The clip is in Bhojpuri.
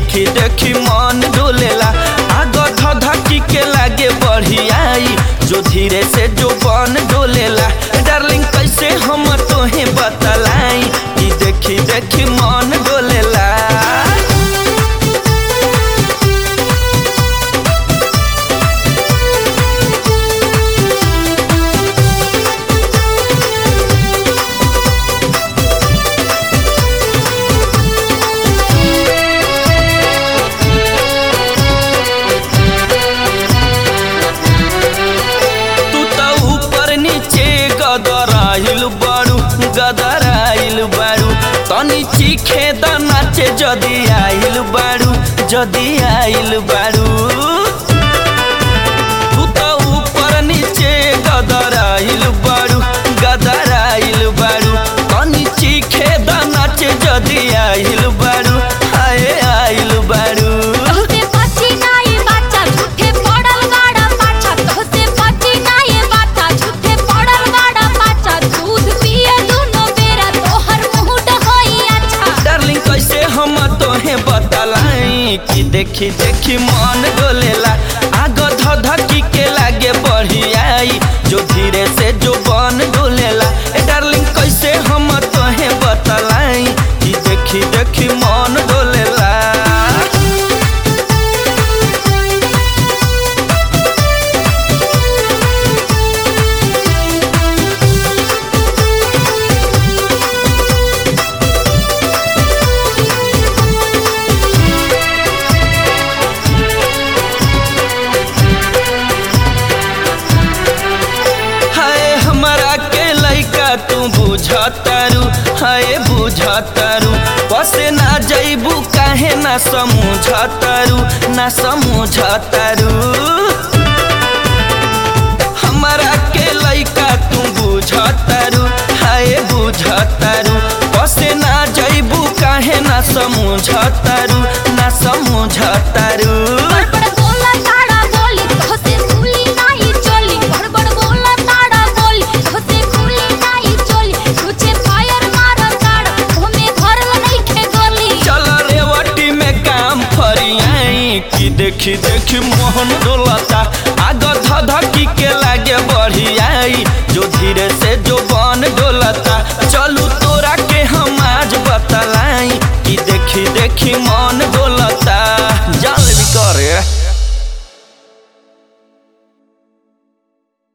देखी देखी मन डोलेला आगो धधकी के लागे बढ़ियाई जो धीरे से जो बन डोलेला डार्लिंग कैसे हम तोहे बतलाई कि देखी देखी मन डोलेला तू त ऊपर नीचे गदराइल बारू गदराइल बारू तनी चीखे द नाचे जदी आइल बारू जदी आइल बारू तू त ऊपर नीचे गदराइल बारू गदराइल बारू तनी चीखे द नाचे जदी आइल बारू आए आइल बारू तोहसे बची नाई बाचा झूठे पड़ल गाड़ा पाछा तोहसे बची नाई बाचा झूठे पड़ल गाड़ा पाछा दूध पिए दुनो बेरा तोहर मुंह होई अच्छा डार्लिंग कैसे हम तोहे बतलाई कि देखी देखी मन डोलेला आगो धधकी के लागे बढ़ियाई जो धीरे से जो बन डोलेला ए डार्लिंग कैसे हम तोहे बतलाई कि देखी देखी मन डोलेला हाय हमरा के लइका तू बुझतारू हाय बुझतारू पसे ना जइबू काहे ना समझतारू ना समझतारू हमरा के लइका तू बुझतारू हाय बुझतारू पसे ना जइबू काहे ना समझतारू ना समझतारू बड़बड़ बोला ताड़ा बोली तोहसे खुली नाही चोली बड़बड़ बोला ताड़ा बोली तोहसे खुली नाही चोली तुझे फायर मारा ताड़ा हमें घर नहीं खे गोली चल रेवटी में काम फरियाई कि देखी देखी मोहन डोलता आग धधकी के लागे बढ़ियाई जो धीरे से जो बन डोलता चलू तोरा के हम आज बतलाई कि देखी देखी मन